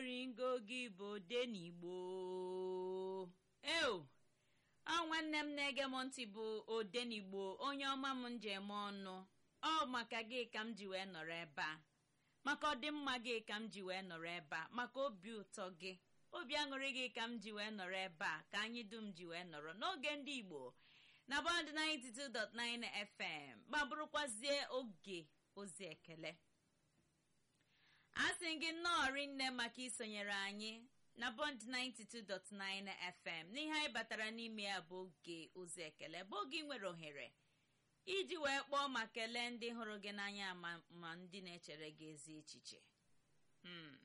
ringo gị bụ odenigbo eo ọ nwanne m na-ege m ntị bụ odenigbo onye ọma m njem ọnụ ọ maka gị ka m ji wee nọrọ ebe a maka ọdịmma gị ka m ji wee nọrọ ebe a maka obi ụtọ gị obi aṅụrị gị ka m ji wee nọrọ ebe a ka anyị dum ji wee nọrọ n'oge ndị igbo na bọnd 92.9 fm ma bụrụkwazie oge ozi ekele a sị gị nnọọ rinne maka isonyere anyị na bọnd 92.9 fm n'ihe anyị batara n'ime ya bụ oge ozi ekele bụ oge ị nwere ohere iji wee kpọọ ma kelee ndị hụrụ gị n'anya ma ma ndị na-echere gị ezi echiche Hmm.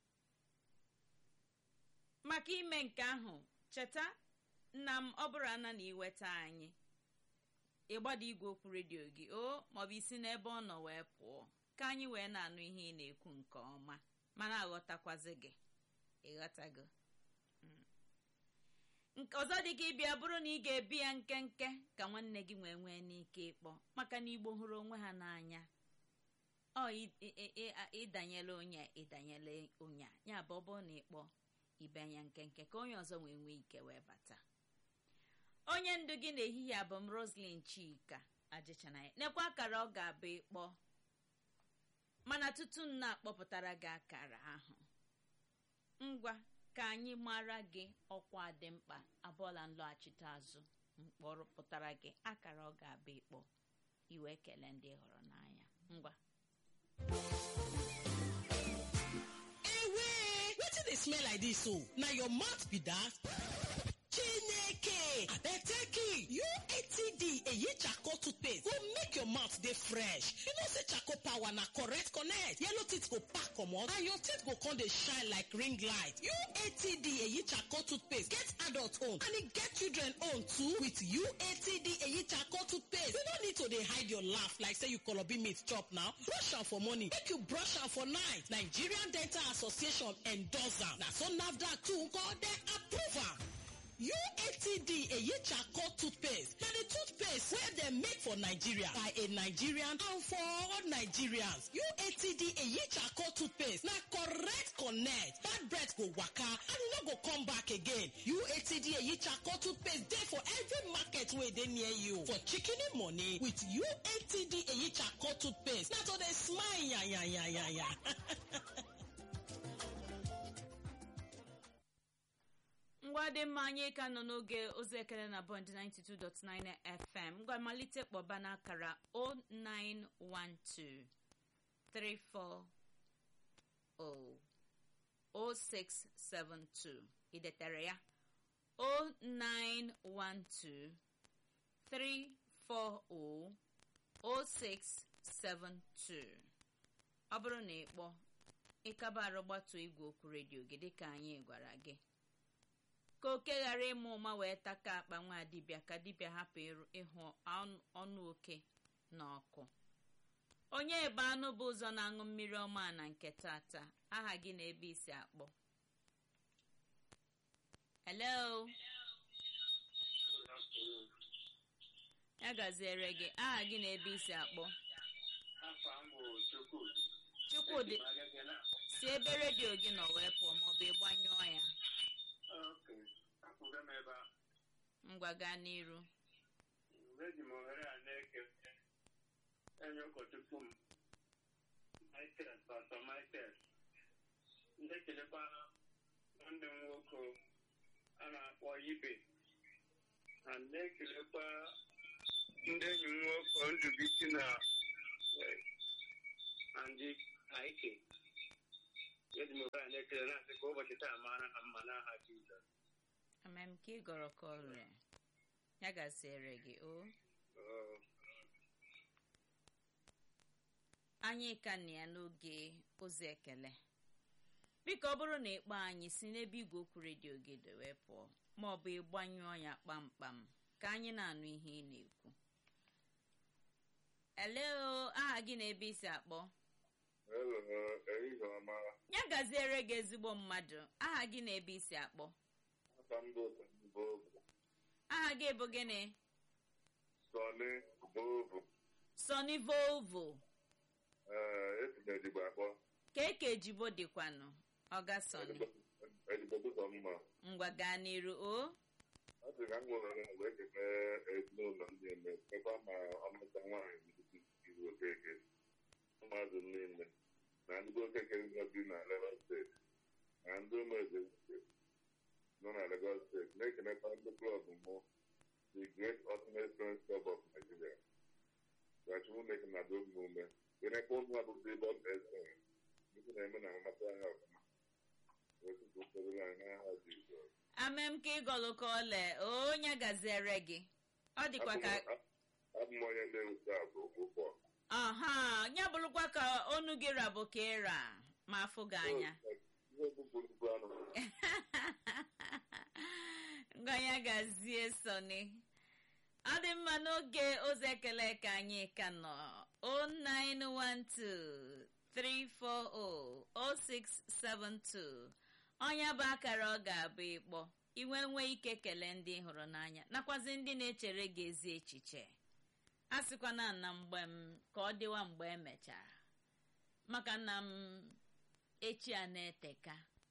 maka ime nke ahụ cheta nna m ọ bụrụ ana na iweta anyị ịgbada igwe okwu redio gị o maọbụ isi n'ebe ọ nọ wee pụọ ka anyị wee na-anụ ihe ị na-ekwu nke ọma mana aghọtakwazi gị ịghọtago Mm. nke ọzọ dị ka ịbịa bụrụ na ị ga-ebi ya nkenke ka nwanne gị nwee nwee n'ike ịkpọ maka na igbo hụrụ onwe ha n'anya ọ ị- ị- ị- ị- ịdanyela onye a, ịdanyela onye a ya bụ ọ bụrụ na ịkpọ ibe anya nkenke ka onye ọzọ wee nwee ike wee bata onye ndu gị n'ehihie abụ m roslyn chika ajịchana nekwa akara ọ ga-abụ ịkpọ mana tutu m na-akpọpụtara gị akara ahụ ngwa ka anyị mara gị ọkwa dị mkpa abụọla nlọghachite azụ mkpọrọpụtara gị akara ọ ga-abụ ịkpọ iwe kelee ndị ị hụrụ n'anya ngwa ewe wetin dey smell like dis so na your mouth be dat chineke abeteki uatd eyi charcoal toothpaste go make your mouth dey fresh you know say charcoal power na correct connect yellow teeth go pack comot and your teeth go come dey shine like ring light uatd eyi charcoal toothpaste get adult own and e get children own too with uatd eyi charcoal toothpaste you no need to dey hide your laugh like say you kolobi meat chop now brush am for morning make you brush am for night nigerian dental association endorse am na so nafdac too nko dem approve am uatd eyi charcoal toothpaste na the toothpaste wey dem make for nigeria by a nigerian and for all nigerians uatd eyi charcoal toothpaste na correct connect bad breath go waka and e no go come back again uatd eyi charcoal toothpaste dey for every market wey dey near you for shikini money with uatd eyi charcoal toothpaste na to dey smile yanyanyanya. ngwa dị mma anyị ka nọ n'oge ozi ekele na bọnd 92.9 fm ngwa malite kpọba n'akara 0912 340 0672 idetere ya 0912 340 0672 ọ bụrụ na ị kpọọ ịkaba arụ gbatuo igwe okwu redio gị dịka anyị gwara gị ka oke ghara ịmụ ụma wee taka akpa nwa dibịa ka dibịa hapụ ịrụ- ịhụ ọnụ- ọnụ oke na ọkụ onye ebe anụ bụ ụzọ na-aṅụ mmiri ọma na nke tata aha gị na ebe isi akpọ hello ya gaziere gị aha gị na ebe isi akpọ Afọ m bụ Chukwudi. chukwudị si ebe redio gị nọ wee pụọ maọbụ ịgbanyụọ ya Ok, akwụgo m ebe a. ngwa gaa n'iru Eji m ohere a na-eke enye ụkọchukwu m Michael, Pastor Michael. Na-ekelekwa nwanne m nwoke a na-akpọ Ibe. Na na-ekelekwa ndị enyi m nwoke Ndubisi na eh, Andy Aike. Eji m ohere a na-ekele na-asị ka ụbọchị taa mara ha mma n'aha Jizọs. amam ka ị gọrọ ka ọrịa ya gaziere gị o Oh. anyị ka na ya n'oge ozi ekele biko ọ bụrụ na ịkpọ anyị si n'ebe igwe okwu redio gị dị wee pụọ ma ọ bụ ịgbanyụọ ya kpamkpam ka anyị na-anụ ihe ị na-ekwu eleo aha gị na ebe isi akpọ Hello, ehihie ọma. ya gaziere gị ezigbo mmadụ aha gị na ebe isi akpọ Aka m bụ Bobu. aha gị bụ gịnị Sọni Bobu. sony volvo Ee, esi m Edigbo akpọ. ka eke ejibo dịkwanụ ọgasoni ezigbo ụzọ mma ngwa gaa n'iru o ọ sị ka m nwere wee kene ezinụlọ ndị eme ekwa ma ọmụta nwaanyị iru okeke ụmụazụ niile na ndị okeke bi na Lagos steeti na ndị ụmụeze nọ na Lagos steeti na-ekenekwa ndị klọb mụ the Great Ultimate Friends Club of Nigeria gachukwu na-eke na do ume kenekwa ụmụ abụbụ ebe ọ ga-ese ndị na-eme na mmasị anya ọfụma otutu ụfọdụ anyị n'aha Jizọs amem ka ịgọlụ ka ole onye gaziere gị ọ dịkwa ka abụ m onye na-ewute abụ ụgbọ aha ya bụrụkwa ka onu gị rabụ ka ịra ma afụ gị anya ihe bụbụrụ anụ ngwanya gazie soni ọ dị mma n'oge ozi ekele ka anyị ka nọ 09123400672 ọnya bụ akara ọ ga-abụ ịkpọ iwe nwee ike kelee ndị ị hụrụ n'anya nakwazi ndị na-echere gị ezi echiche a sịkwana na mgbe m ka ọ dịwa mgbe emechara maka na m echi a na-eteka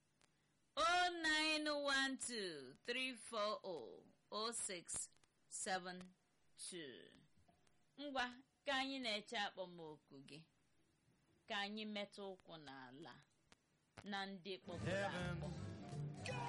09123400672 ngwa ka anyị na-eche akpọmoku gị ka anyị metụ ụkwụ n'ala na ndị kpọpụrụ akpọ